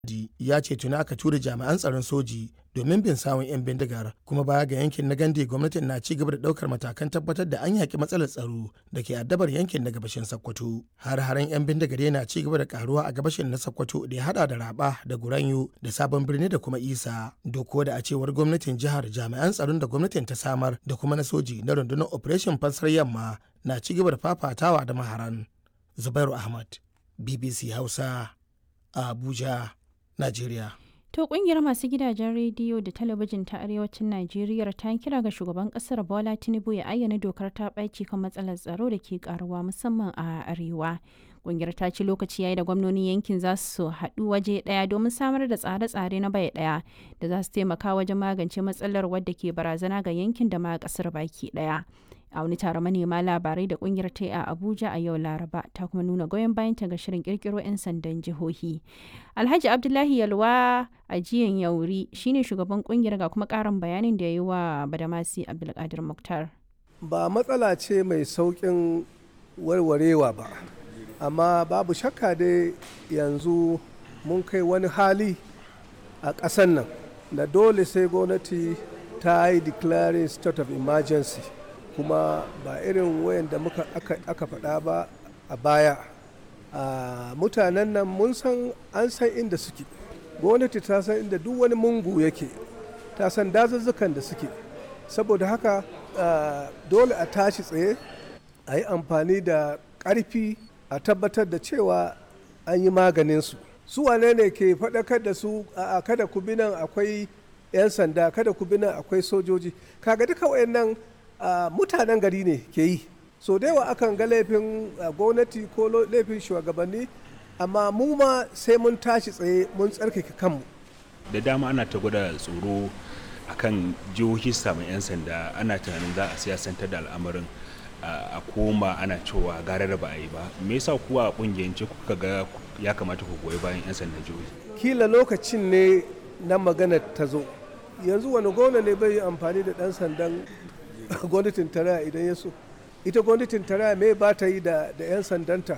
ya ce tuni aka tura jami'an tsaron soji domin bin sawun 'yan bindigar kuma baya ga yankin na gande gwamnatin na ci gaba da daukar matakan tabbatar da an yaki matsalar tsaro da ke addabar yankin na gabashin sokoto har haren 'yan bindigar yana ci gaba da karuwa a gabashin na sokoto da ya hada da raba da guranyo da sabon birni da kuma isa doko da a cewar gwamnatin jihar jami'an tsaron da gwamnatin ta samar da kuma na soji na rundunar operation fansar yamma na ci gaba da fafatawa da maharan zubairu ahmad bbc hausa a abuja najeriya To kungiyar masu gidajen rediyo da talabijin ta arewacin Najeriya ta kira ga shugaban kasar Bola Tinubu ya ayyana dokar ta ɓaci kan matsalar tsaro da ke karuwa musamman a arewa. Kungiyar ta ci lokaci yayi da gwamnonin yankin za su haɗu waje ɗaya domin samar da tsare-tsare na bai ɗaya da za su taimaka wajen magance matsalar wadda ke barazana ga yankin da ma kasar baki ɗaya. a wani taron manema labarai da kungiyar ta a abuja a yau laraba ta kuma nuna goyon bayanta ga shirin kirkiro 'yan sandan jihohi alhaji abdullahi yalwa a jiyan yauri shine shugaban kungiyar ga kuma karin bayanin da ya yi wa badamasi abdulkadir muktar ba matsala ce mai saukin warwarewa ba amma babu shakka dai yanzu mun kai wani hali a ƙasan nan da dole sai gwamnati ta yi declaring state of emergency kuma ba irin wayan da muka aka faɗa ba a baya mutanen nan mun san an san inda suke gwamnati ta san inda duk wani mungu yake ta san dazuzzukan da suke saboda haka dole a tashi tsaye a yi amfani da ƙarfi a tabbatar da cewa an yi maganinsu su wane ne ke faɗakar da su a kada ku bi nan akwai 'yan sanda kada ku bi nan akwai sojoji kaga duka wayannan Uh, mutanen gari ne ke yi so da yawa akan ga laifin uh, gwamnati ko laifin shugabanni amma mu ma sai mun tashi tsaye mun tsarkake kanmu da dama ana ta gwada tsoro akan jihohi samun 'yan sanda ana tunanin za a siyasantar da al'amarin uh, a koma ana cewa gara da ba a yi ba me yasa kuwa a kungiyance kuka ga ya kamata ku goyi bayan 'yan sandan jihohi kila lokacin ne na magana ta zo yanzu wani gona ne bai yi amfani da dan sandan gwamnatin tarayya idan ya so ita gwamnatin tarayya me ba ta yi da 'yan sandanta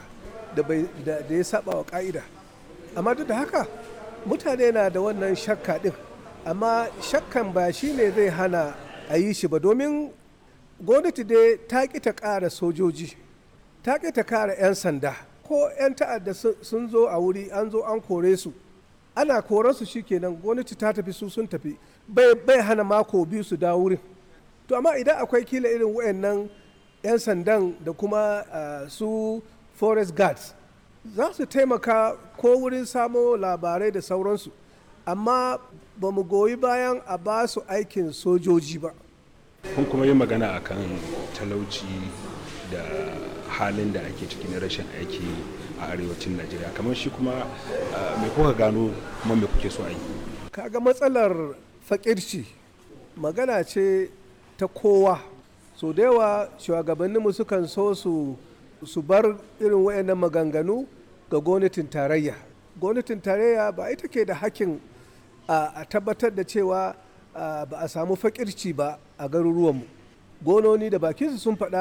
da ya saba wa ka'ida amma duk da haka mutane na da wannan shakka din amma shakkan ba shi ne zai hana a yi shi ba domin gwamnati dai ta ƙi ta ƙara sojoji ta ƙi ta ƙara 'yan sanda ko 'yan ta'adda sun zo a wuri an zo an kore su ana koransu shikenan gwamnati ta tafi su sun tafi bai hana mako biyu su dawo wurin to amma idan akwai kila irin wayannan 'yan sandan da kuma uh, su forest guards za su taimaka ko wurin samo labarai da sauransu amma ba mu goyi bayan a ba su aikin sojoji ba kun kuma yi magana akan talauci da halin da ake ciki na rashin aiki a arewacin najeriya kamar shi kuma uh, mai kuka gano kuma mai kuke so a yi kaga matsalar fakirci magana ce ta kowa so da yawa shugabanninmu sukan so su su bar irin wayannan maganganu ga gwamnatin tarayya gwamnatin tarayya ba ita ke da hakkin a tabbatar da cewa ba a samu fakirci ba a garuruwanmu gononi da bakinsu sun faɗa